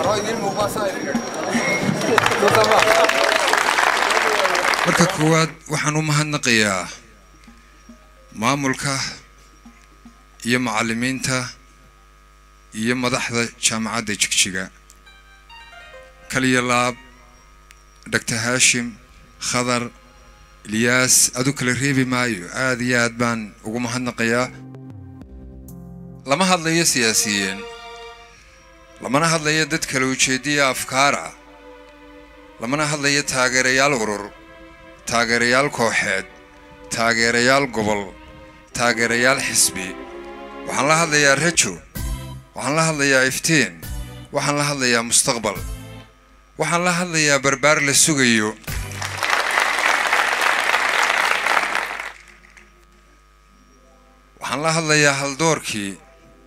marka koowaad waxaan u mahadnaqayaa maamulka iyo macallimiinta iyo madaxda jaamacadda jigjiga kaliya laab doctor haashim khadar ilyaas adu kala reebi maayo aad iyo aad baan ugu mahadnaqayaa lama hadlayo siyaasiyiin lamana hadlayo dad kala ujeediya afkaar ah lamana hadlayo taageerayaal urur taageerayaal kooxeed taageerayaal gobol taageerayaal xisbi waxaan la hadlayaa rajo waxaan la hadlayaa iftiin waxaan la hadlayaa mustaqbal waxaan la hadlayaa barbaar la sugayo waxaan la hadlayaa haldoorkii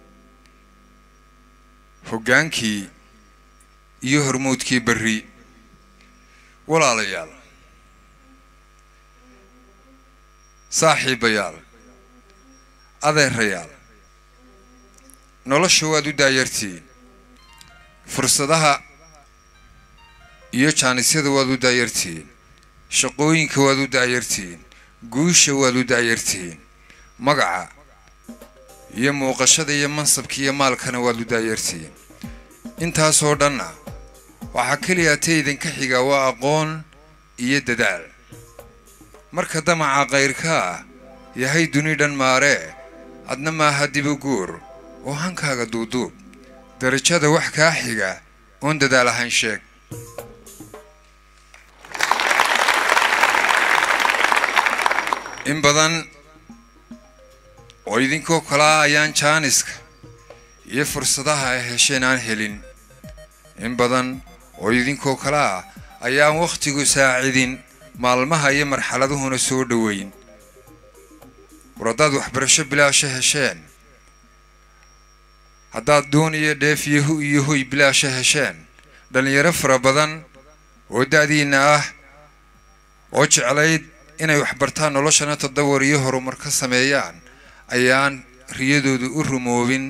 hoggaankii iyo hormuudkii berri walaalayaal saaxiibayaal adeerayaal nolosha waad u daayartiin fursadaha iyo jaanisyada waad u daayartiin shaqooyinka waad u daayartiin guusha waad u daayartiin magaca iyo muuqashada iyo mansabka iyo maalkana waad u daayartiin intaasoo dhanna waxaa keliya ta idinka xiga waa aqoon iyo dadaal marka damaca kayrka ah yahay duni dhan maaree adna maaha dibu guur oo hankaaga duuduub darajada wax kaa xiga oon dadaal ahayn sheeg in badan oo idinkoo kalaa ayaan jaaniska iyo fursadaha ay hesheen aan helin in badan oo idinkoo kale ah ayaan wakhtigu saacidin maalmaha iyo marxaladuhuna soo dhoweyn war haddaad waxbarasho bilaasha hesheen haddaad doon iyo dheef iyo hu iyo hoy bilaasha hesheen dhallinyaro fara badan oo da'diinna ah oo jeclayd inay waxbartaan noloshana tadawar iyo horumar ka sameeyaan ayaan riyadoodu u rumoobin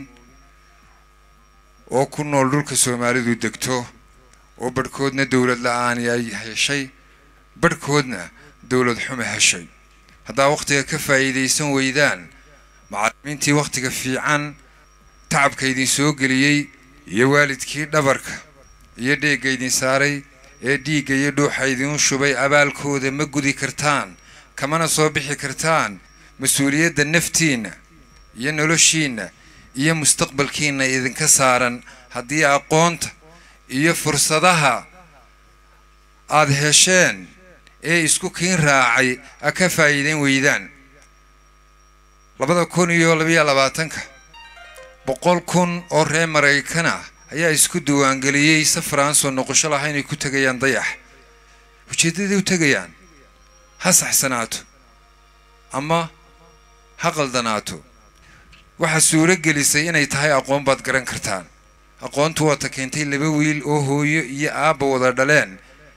oo ku nool dhulka soomaalidu degto oo badhkoodna dowlad la-aani ay heshay badhkoodna dowlad xume heshay haddaa wakhtiga ka faa'iidaysan weydaan macallimiintii wakhtiga fiican tacabka idin soo geliyey iyo waalidkii dhabarka iyo dheegga idin saaray ee dhiigga iyo dhuuxa idiin shubay abaalkooda ma gudi kartaan kamana soo bixi kartaan mas-uuliyadda naftiinna iyo noloshiinna iyo mustaqbalkiinna idinka saaran haddii aqoonta iyo fursadaha aad hesheen ee isku kiin raacay a ka faa'iidayn weydaan labada kun iyo labayo labaatanka boqol kun oo reer maraykan ah ayaa isku diiwaangeliyey safar aan soo noqosho laha inay ku tegayaan dayax ujeeddaday u tegayaan ha saxsanaato ama ha qaldanaato waxaa suuro gelisay inay tahay aqoon baad garan kartaan aqoontu waata keentay laba wiil oo hooyo iyo aabba wada dhaleen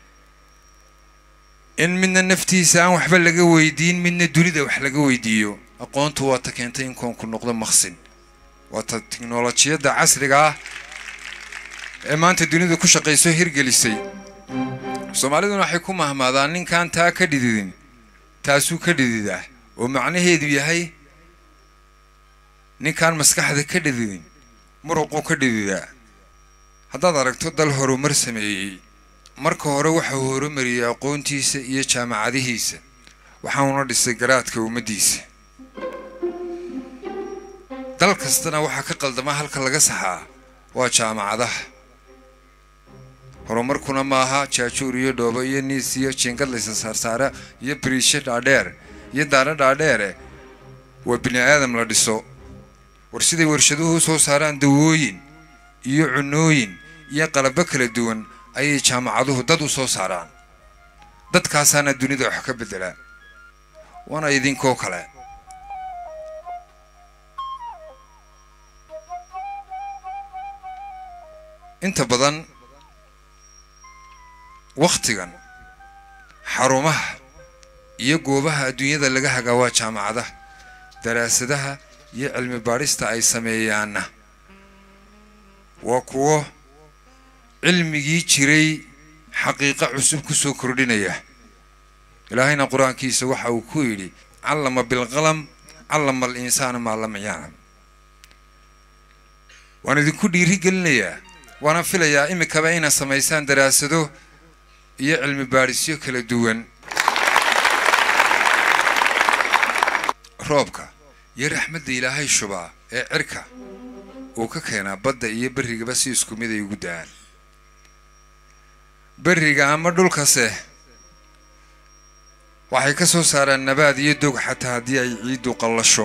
in midna naftiisa aan waxba laga weydiin midna dunida wax laga weydiiyo aqoontu waata keentay in koonku noqdo maqsin waata tiknolojiyadda casriga ah ee maanta dunidu ku shaqayso hirgelisay soomaaliduna waxay ku mahmaadaan ninkaan taa ka dhididin taasuu ka dhididaa oo macnaheedu yahay ninkaan maskaxda ka dhididin muruquu ka dhididaa haddaad aragto dal horumar sameeyey marka hore waxau horumariyey aqoontiisa iyo jaamacadihiisa waxauna dhisay garaadka ummaddiisa dal kastana waxaa ka qaldama halka laga saxaa waa jaamacadaha horumarkuna maaha jaajuur iyo dhoobo iyo niis iyo jiingad laysa saarsaara iyo bariisho dhaadheer iyo daana dhaadheere waa bini aadam la dhiso war siday warshaduhu u soo saaraan dawooyin iyo cunooyin iyo qalabo kala duwan ayay jaamacaduhu dad u soo saaraan dadkaasaana dunida wax ka beddelaa waana idinkoo kale inta badan wakhtigan xarumaha iyo goobaha adduunyada laga hagaa waa jaamacadaha daraasadaha iyo cilmi baadhista ay sameeyaanna waa kuwo cilmigii jiray xaqiiqo cusub ku soo kordhinaya ilaahayna qur-aankiisa waxa uu ku yidhi callama bilqalam callama al insaana maa lam yaclam waan idinku dhiiri gelinayaa waana filayaa imikaba inaad samaysaan daraasado iyo cilmi baadhisyo kala duwan roobka iyo raxmadda ilaahay shubaa ee cirka uu ka keenaa badda iyo berrigaba si isku mid ay ugu da-aan berriga ama dhulkase waxay ka soo saaraan nabaad iyo dog xataa haddii ay ciiddu qallasho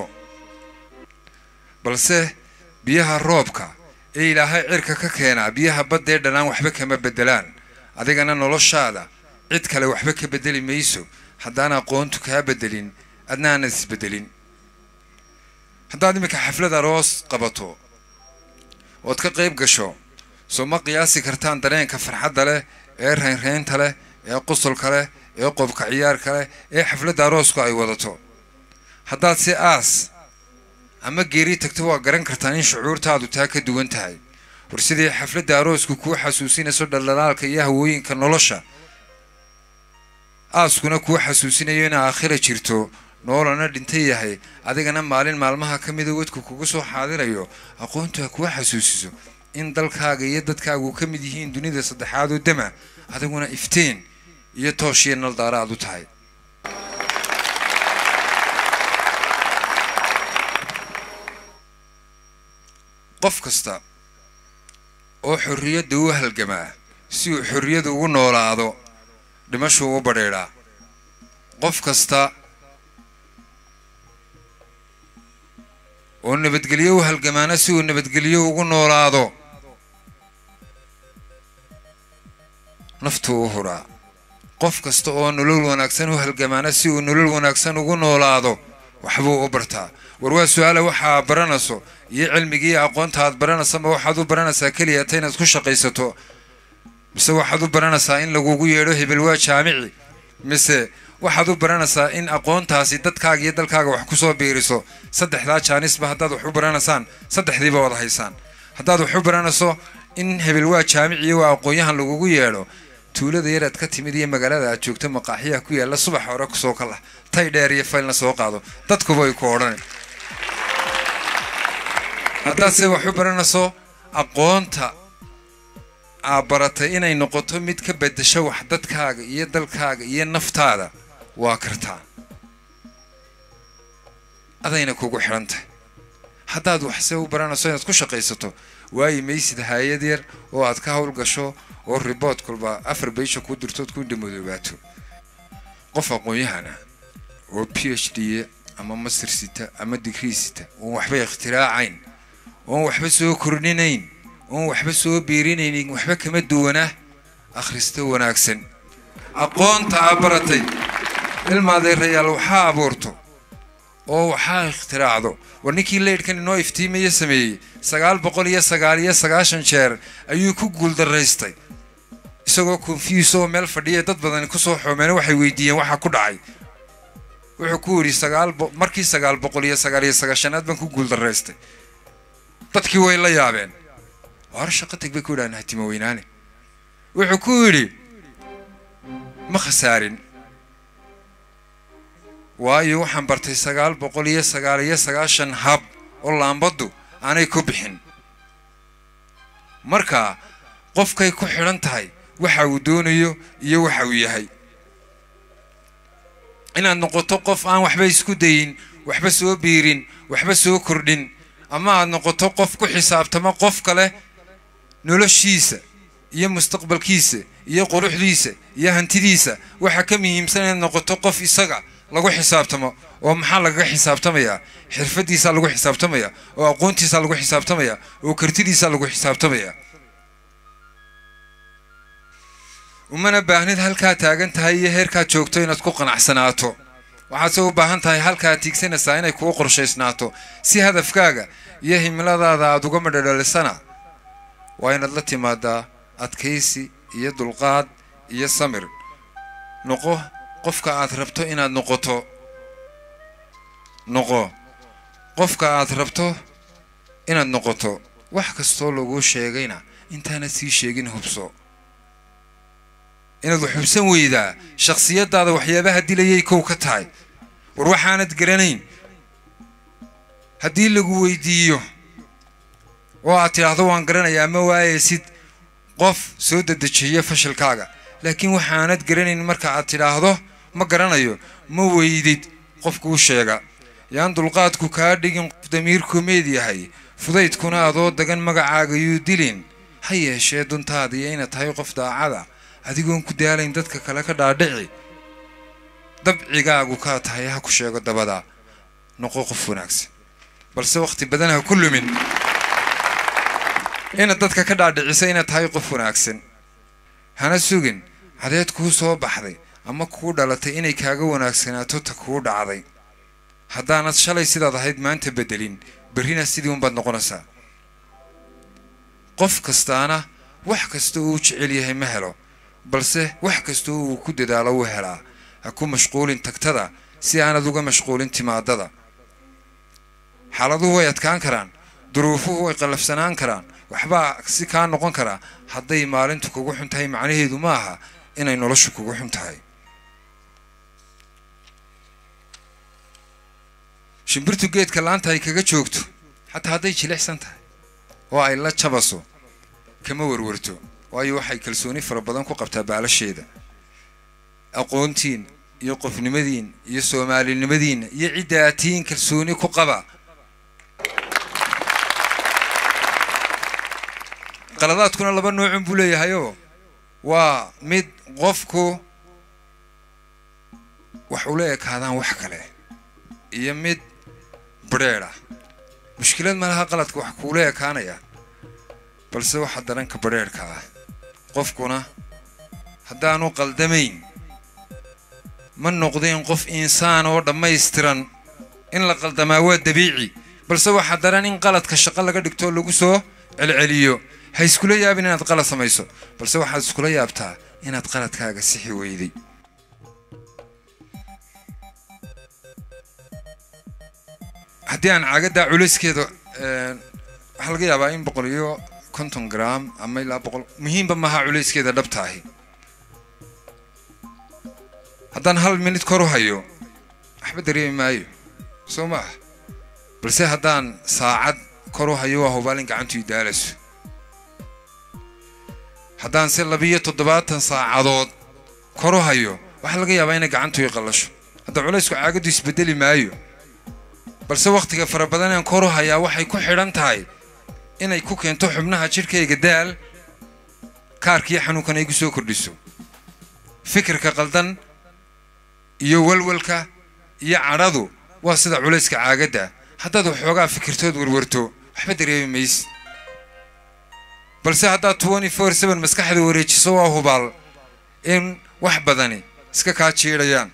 balse biyaha roobka ee ilaahay cirka ka keenaa biyaha baddee dhanaan waxba kama beddelaan adigana noloshaada cid kale waxba ka beddeli mayso haddaan aqoontu kaa beddelin adna aanad isbeddelin haddaad iminka xaflad aroos qabato ood ka qayb gasho soo ma qiyaasi kartaan dareenka farxadda leh ee raynraynta leh ee qosolka leh ee qobka ciyaarka leh ee xafladda aroosku ay wadato haddaad si aas ama geeri tagto waa garan kartaan in shucuurtaadu taa ka duwan tahay war sidii xafladda aroosku kuu xasuusinayso dhaldhalaalka iyo hawooyinka nolosha aaskuna kuu xasuusinayo in aakhira jirto noolana dhinta yahay adigana maalin maalmaha ka mida wadku kugu soo xaadirayo aqoontu ha kuwa xasuusiso in dalkaaga iyo dadkaagu ka mid yihiin dunida saddexaad oo dama adiguna iftiin iyo tooshiyo naldaara aad u tahay qof kasta oo xorriyadda u halgamaa si uu xorriyadu ugu noolaado dhimashuu u badheedhaa qof kasta oo nabadgelyo u halgamaana si uu nabadgelyo ugu noolaado naftuu u huraa qof kasta oo nolol wanaagsan u halgamaana si uu nolol wanaagsan ugu noolaado waxbuu u bartaa war waa su-aala waxaa baranayso iyo cilmigii aqoonta aad baranaysa ma waxaad u baranaysaa keliya ta inaad ku shaqaysato mise waxaad u baranaysaa in lagugu yeedho hebel waa jaamici mise waxaad u baranaysaa in aqoontaasi dadkaaga iyo dalkaaga wax kusoo biiriso saddexdaa jaanisba haddaad wax u baranaysaan saddexdiiba wada haysaan haddaad wax u baranayso in hebel waa jaamiciyo waa aqoon-yahan lagugu yeedho tuulada yar aad ka timid iyo magaalada aad joogto maqaaxiyaha ku yaalla subax hore kusoo kalah tay dheer iyo faylna soo qaado dadkuba ay ku odhan haddaadse wax u baranayso aqoonta aad baratay inay noqoto mid ka beddesho wax dadkaaga iyo dalkaaga iyo naftaada waa kartaa adayna kugu xidhan tahay haddaad waxse u baranayso inaad ku shaqaysato waayi maysid haayad yar oo aad ka hawl gasho oo ribood kulba afar baysha ku dirtood ku dhamodoobaato qof aqoon-yahana oo p h d ama master sita ama digrii sita oon waxba ikhtiraacayn oon waxba soo kordhinayn oon waxba soo biirinaynin waxba kama duwana akhrista wanaagsan aqoonta aa baratay ilmaadeerayaal waxaa abuurto oo waxaa ikhtiraacdo war ninkii leydhkan inoo iftiimaya sameeyey sagaal boqol iyo sagaal iyo sagaashan jeer ayuu ku guuldaraystay isagoo confuse oo meel fadhiya dad badani kusoo xoomeen waxay weydiiyeen waxa ku dhacay wuxuu ku yidhi sagaal markii sagaal boqol iyo sagaal iyo sagaashanaad baan ku guuldaraystay dadkii way la yaabeen hore shaqo teg bay ku yidhahan hatima weynaane wuxuu ku yidhi ma khasaarin waayo waxaan bartay sagaal boqol iyo sagaal iyo sagaashan hab oo laambaddu aanay ku bixin marka qofkay ku xidhan tahay waxa uu doonayo iyo waxa uu yahay inaad noqoto qof aan waxba isku dayin waxba soo biirin waxba soo kordhin ama aad noqoto qof ku xisaabtamo qof kale noloshiisa iyo mustaqbalkiisa iyo quruxdiisa iyo hantidiisa waxaa ka muhiimsan inaad noqoto qof isaga lagu xisaabtamo oo maxaa lagaga xisaabtamayaa xirfadiisaa lagu xisaabtamaya oo aqoontiisaa lagu xisaabtamaya oo kartidiisaa lagu xisaabtamaya umana baahnid halkaa taagan tahay iyo heerkaad joogto inaad ku qanacsanaato waxaadse u baahan tahay halkaad tiigsanaysaa inay kuu qorshaysnaato si hadafkaaga iyo himiladaada aada uga madhadhalisana waa inaad la timaadaa adkaysi iyo dulqaad iyo samir noqo qofka aad rabto inaad noqoto noqo qofka aad rabto inaad noqoto wax kastoo laguu sheegayna intaanad sii sheegin hubso inaad wax hubsan weydaa shakhsiyadaada waxyaabaha dilayay kow ka tahay war waxaanad garanayn haddii lagu weydiiyo oo aad tidhaahdo waan garanayaa ma waayaysid qof soo dedejiya fashilkaaga laakiin waxaanad garanayn marka aad tidhaahdo ma garanayo ma weydid qofkuu sheega yaan dulqaadku kaa dhigin qof damiirku meed yahay fudaydkuna adoo dagan magacaaga yuu dilin ha yeeshee duntaadiyo inaad tahay qof daacada adigoon ku daalayn dadka kale ka dhaadhici dabcigaagu kaa tahay ha ku sheego dabada noqo qof wanaagsan balse wakhti badan ha ku lumin inaad dadka ka dhaadhicisa inaad tahay qof wanaagsan hana sugin cadeed kuu soo baxday ama kuu dhalatay inay kaaga wanaagsanaato ta kuu dhacday haddaanad shalay sidaad ahayd maanta beddelin berrina sidii unbaad noqonaysaa qof kastaana wax kasta uu jecel yahay ma helo balse wax kasta uu ku dadaalo wuu helaa ha ku mashquulin tagtada si aanad uga mashquulin timaadada xaaladuhu way adkaan karaan duruufuhu way qallafsanaan karaan waxbaa si kaa noqon karaa hadday maalintu kugu xun tahay macnaheedu ma aha inay noloshu kugu xun tahay shimbirtu geedka laanta ay kaga joogto xataa hadday jilicsan tahay oo ay la jabaso kama warwarto waayo waxay kalsooni fara badan ku qabtaa baalasheeda aqoontiin iyo qofnimadiin iyo soomaalinimadiinna iyo ciddaatiin kalsooni ku qaba qaladaadkuna laba noocun buu leeyahayoo waa mid qofku wax ula ekaadaan wax kale iyo mid badrheedh ah mushkilad malaha qaladka wax kuula ekaanaya balse waxa daranka badrheedhka ah qofkuna haddaanu qaldamayn ma noqdeen qof insaan oo dhammaystiran in la qaldamaa waa dabiici balse waxaa daran in qaladka shaqo laga dhigtoo lagu soo celceliyo ha iskula yaabin inaad qalad samayso balse waxaad iskula yaabtaa inaad qaladkaaga sixi weyday haddii aan caagaddaa culayskeeda waxaa laga yaabaa in boqol iyo konton gram ama ilaa boqol muhiimba maaha culayskeeda dhabta ahi haddaan hal minid kor u hayo waxba dareemi maayo soo ma ah balse haddaan saacad kor u hayo waa hubaal in gacantu idaalayso haddaan se labiyo toddobaatan saacadood kor u hayo waxaa laga yaabaa inay gacantu i qallasho hadda culaysku caagaddu isbedeli maayo balse wakhtiga fara badan aan kor u hayaa waxay ku xidhan tahay inay ku keento xubnaha jidhkayga daal kaarkiiyo xanuunkan ay gu soo kordhiso fikirka qaldan iyo walwalka iyo cadhadu waa sida culayska caagadda haddaad waxoogaa fikirtood warwarto waxba dareemi mayse balse haddaad twenty four seven maskaxda wareejiso waa hubaal in wax badani iska kaa jiidhayaan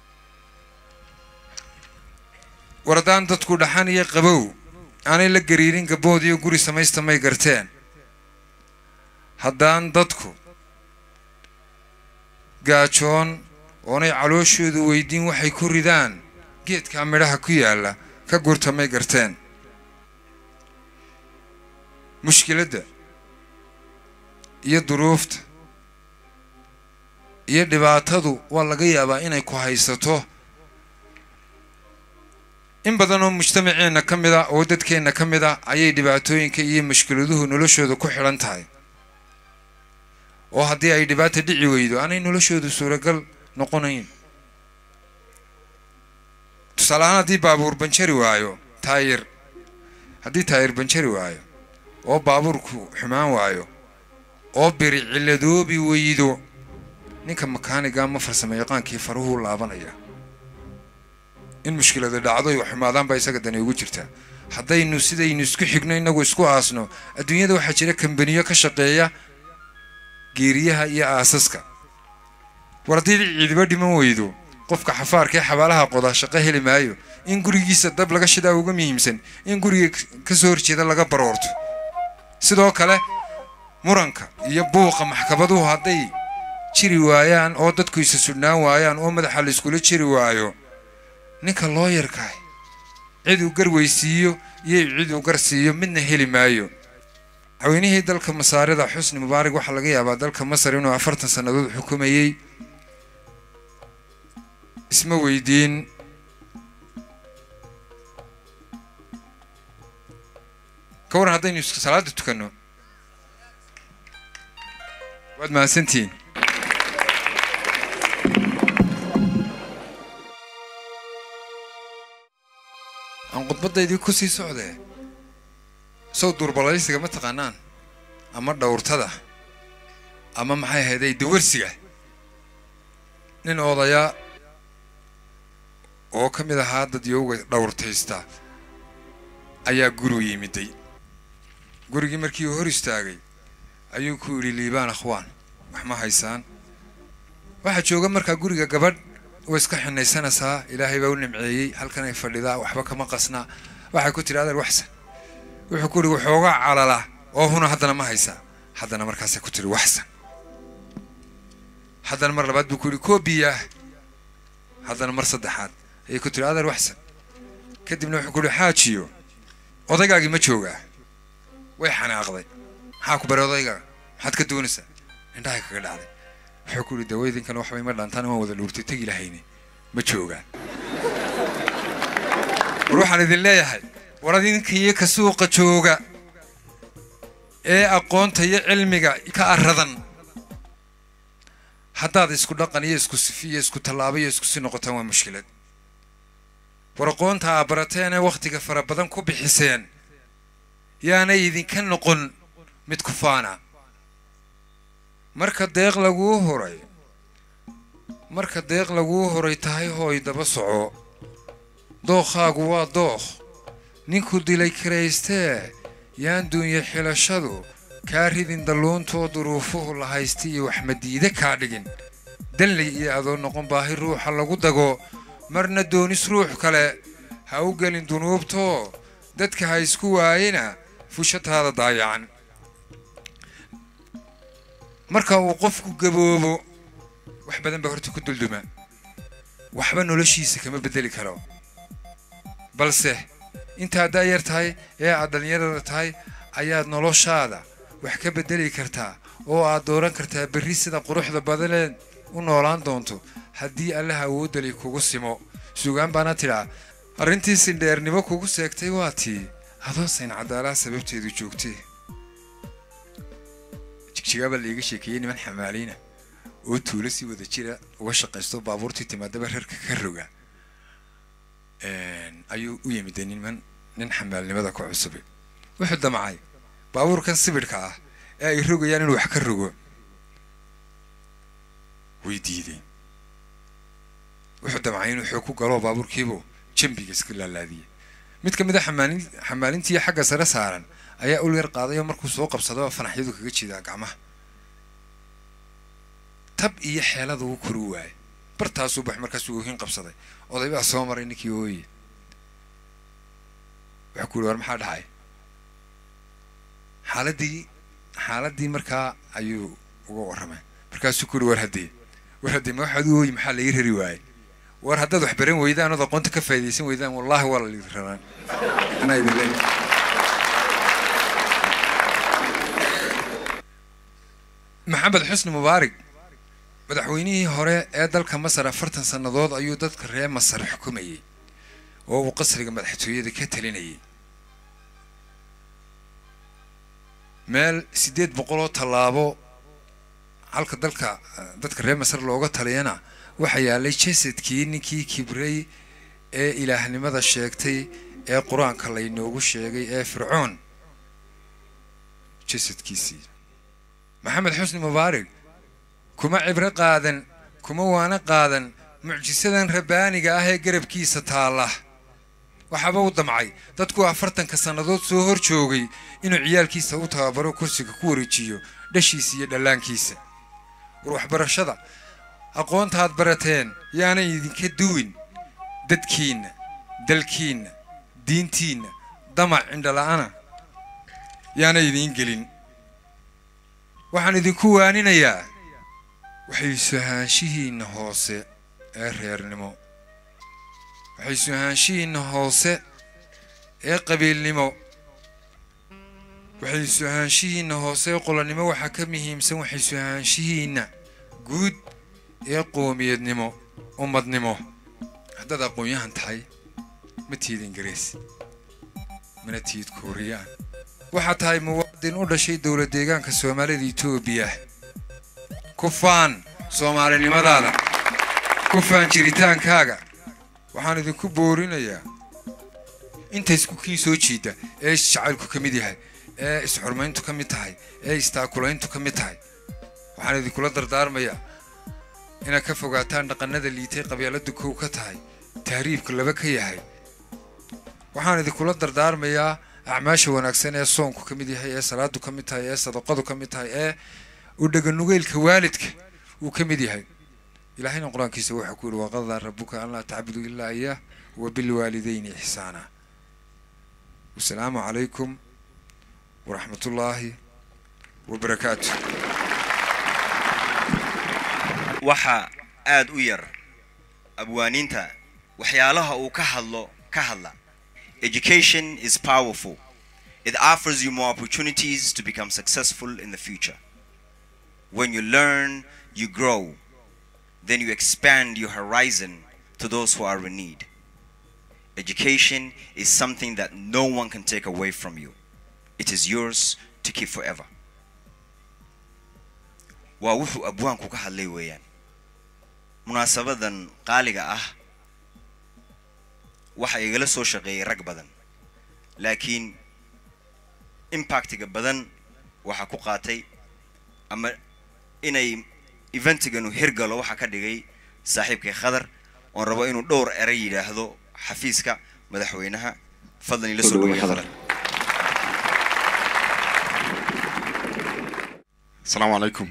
war haddaan dadku dhaxan iyo qabow aanay la gariirin gabbood iyo guri samaysta may garteen haddaan dadku gaajoon oonay calooshoodu weydiin waxay ku ridaan geedkaa midhaha ku yaalla ka gurta may garteen mushkiladda iyo duruufta iyo dhibaatadu waa laga yaabaa inay ku haysato in badan oo mujtamaceenna ka mid a oo dadkeenna ka mid a ayay dhibaatooyinka iyo mushkiladuhu noloshooda ku xidhan tahay oo haddii ay dhibaata dhici weydo aanay noloshoodu suuragal noqonayn tusaale ahaan haddii baabuur banjari waayo taayir haddii taayir banjari waayo oo baabuurku xumaan waayo oo biri cilladoobi weydo ninka makaaniga ama farsamo yaqaankii faruhuu laabanaya in mushkilada dhacdo ay xumaadaan baa isaga dani ugu jirtaa haddaynu sidaynu isku xigno innagu isku aasno adduunyada waxaa jira kambaniyo ka shaqeeya geeriyaha iyo aasaska war haddii ciidiba dhiman weydo qofka xafaarka ee xabaalaha qoda shaqo heli maayo in gurigiisa dab laga shidaa uga muhiimsan in guriga ka soo horjeeda laga baroorto sidoo kale muranka iyo buuqa maxkamaduhu hadday jiri waayaan oo dadku isa sudhnaan waayaan oo madaxa la iskula jiri waayo ninka looyarkaah cid uu gar weysiiyo iyo cid uu gar siiyo midna heli maayo madaxweynihii dalka masaarida xusni mubaarak waxaa laga yaabaa dalka masar inuu afartan sannadood xukumayey isma weydiin ka waran haddaynu salaada tukanno waad mahadsantihiin aan khudbadaydii ku sii socdee sow duurbalaysiga ma taqaanaan ama dhowrtada ama maxay ahayday dawarsiga nin odaya oo ka mid ahaa dad yowga dhowrtaysta ayaa gurigu yimiday gurigii markii uu hor istaagay ayuu ku yidhi liibaan akhwaan wax ma haysaan waxaa jooga markaa guriga gabadh way iska xinaysanaysaa ilaahay baa u nimceeyey halkanay fadhidaa waxba kama qasnaa waxay ku tidhi adeer waxsan wuxuu ku yidhi waxoogaa calala oo huna haddana ma haysaa haddana markaasay ku tidhi waxsan haddana mar labaad buu ku yidhi koobiyaah haddana mar saddexaad ayay ku tidhi adeer waxsan kadibna wuxuu ku yidhi xaajiyo odaygaagii ma joogaa way xanaaqday maxaa ku baray odayga maxaad ka doonaysaa indhahay kaga dhacday wuxuu ku yidhi dawaydinkan waxbay ma dhaantaan waan wada dhuurtay tegi lahayne ma joogaan war waxaan idin leeyahay war adinkiyo ka suuqa jooga ee aqoonta iyo cilmiga ka aradan haddaad isku dhaqan iyo isku sifi iyo isku tallaabo iyo isku si noqotaan waa mushkilad war aqoonta aa barateen ee wakhtiga fara badan ku bixiseen yaanay idinka noqon mid ku faana marka deeq laguu horay marka deeq laguu horay tahay hooy daba soco dookhaagu waa dookh ninku dilay kiraystee yaan duunye xilashadu kaa ridin dalluuntoo duruufuhu la haysta iyo waxmadiide kaa dhigin danley iyo adoo noqon baahi ruuxa lagu dago marna doonis ruux kale ha u gelin dunuubtoo dadka ha isku waayena fushataada daayacan marka uu qofku gaboobo wax badan baa horta ku dulduma waxba noloshiisa kama beddeli karo balse intaad daayar tahay ee aad dhallinyarada tahay ayaad noloshaada wax ka beddeli kartaa oo aad dooran kartaa berri sida quruxda badaneed u noolaan doonto haddii allaha awoodali kugu simo sugaan baana tidhaa arrintii sindheernimo kugu seegtay waa tii adoo sayn cadaalaha sababteedu joogtee jigjigaabaa laiga sheekeeyey niman xamaaliina oo tuulo si wada jira uga shaqaysto baabuurtii timaadaba reerka ka roga ayuu u yimide niman nin xamaalnimada ku cusube wuxuu damcay baabuurkan sibidhka ah ee ay rogayaan inuu wax ka rogo way diideen wuxuu damcay inuu xoog ku galo baabuurkiibu jambiga iska laalaadiyey mid ka mid a xamaalin xamaalintii xagga sare saaran ayaa ul yar qaaday oo markuu soo qabsadaba fanaxyadu kaga jeedaa gacmaha tab iyo xeelada uu kori waayay bartaasuu bax markaasuu oohin qabsaday oday baa soo maray ninkii ooye wuxuu ku yidhi war maxaa dhacay xaaladii xaaladii markaa ayuu uga warramay markaasuu ku yidhi war haddee war haddee ma waxaad u ooyi maxaa laii rari waayey war haddaad wax baran weydaan ood aqoonta ka faa'idaysan weydaan wallaahi waa la liidi rabaan anaa idin leeyahay maxamed xusni mubaarig madaxweynihii hore ee dalka masar afartan sannadood ayuu dadka reer masar xukumayey oo uu qasriga madaxtooyada ka talinayay meel siddeed boqoloo tallaabo halka dalka dadka reer masar looga taliyana waxaa yaalay jasadkii ninkii kibray ee ilaahnimada sheegtay ee qur-aanka laynoogu sheegay ee fircoon jasadkiisii maxamed xusni mubaarig kuma cibro qaadan kuma waana qaadan mucjisadan rabbaaniga ah ee garabkiisa taalla waxaaba u damcay dadku afartanka sannadood soo hor joogay inuu ciyaalkiisa u tababaro kursiga ku wareejiyo dhashiisa iyo dhallaankiisa war waxbarashada aqoontaad barateen yaanay idinka duwin dadkiinna dalkiinna diintiinna damac cindhala'ana yaanay idiin gelin waxaan idinku waaninayaa waxay suhaanshihiinna hoose ee reernimo waxay suhaanshihiinna hoose ee qabiilnimo waxay waxaysu ahaanshihiinna hoose ee qolonnimo waxaa ka muhiimsan waxaysu ahaanshihiinna guud ee qoomiyadnimo ummadnimo haddaad aqoon-yahan tahay ma tihid ingiriis mana tihid kuuriyaan waxaad tahay muwaadin u dhashay dowlad deegaanka soomaalida etoobiya ku faan soomaalinimadaada ku faan jiritaankaaga waxaan idinku boorinayaa inta isku kiin soo jiida ee isjacaylku ka mid yahay ee isxurmayntu ka mid tahay ee istaakulayntu ka mid tahay waxaan idinkula dardaarmayaa inaad ka fogaataan dhaqannada liitay qabyaaladu kow ka tahay tahriibku laba ka yahay waxaan idinkula dardaarmayaa acmaasha wanaagsan ee soonku ka mid yahay ee salaadu ka mid tahay ee sadaqadu ka mid tahay ee u dheganugeylka waalidka uu ka mid yahay ilaahayna qur-aankiisa wuxuu ku yidhi waqadaa rabuka an laa tacbudu ilaa iyaah wa bilwaalidayni ixsaana wasalaamu calaykum waraxmatullaahi wabarakaatu waxaa aad u yar abwaaniinta waxyaalaha uu ka hadlo ka hadla education is powerful it offers you more opportunities to become successful in the future when you learn you grow then you expand your horizon to those who are in need education is something that no one can take away from you it is yours to keep forever waa wuxuu abwaanku ka hadlay weeyaan munaasabadan qaaliga ah waxa igala soo shaqeeyay rag badan laakiin impactiga badan waxaa ku qaatay ama inay eventiganu hirgalo waxaa ka dhigay saaxiibkay khadar oon rabo inuu dhowr eray yidhaahdo xafiiska madaxweynaha fadlan ila soo dhaweeya khadar asalaamu calaykum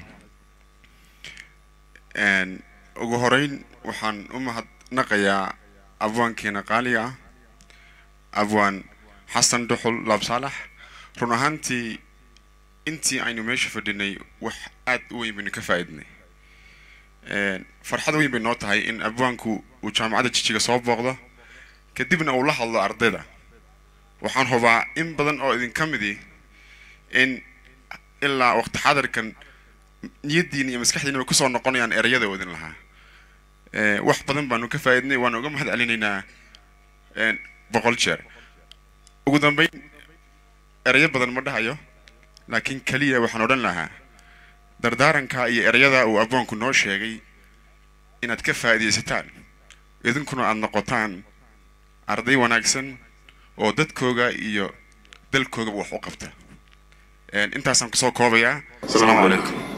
ugu horeyn waxaan u mahadnaqayaa abwaankeena qaaliga ah abwaan xasan dhuxul laab saalax run ahaantii intii aynu meesha fadhinay wax aad u weyn baynu ka faa'iidnay farxad weyn bay noo tahay in abwaanku uu jaamacadda jijiga soo booqdo kadibna uu la hadlo ardayda waxaan hubaa in badan oo idinka midi in ilaa waqti xadarkan niyaddiina iyo maskaxdiina way kusoo noqonayaan ereyada wadin lahaa wax badan baanu ka faa'iidnay waana uga mahad celinaynaa boqol jeer ugu dambeyn ereyo badan ma dhahayo laakiin keliya waxaan odhan lahaa dardaaranka iyo ereyada uu abwaanku noo sheegay inaad ka faa'iidaysataan idinkuna aada noqotaan arday wanaagsan oo dadkooga iyo dalkoogaba wax u qabta intaasaan kusoo koobayaa asalaamu calaykum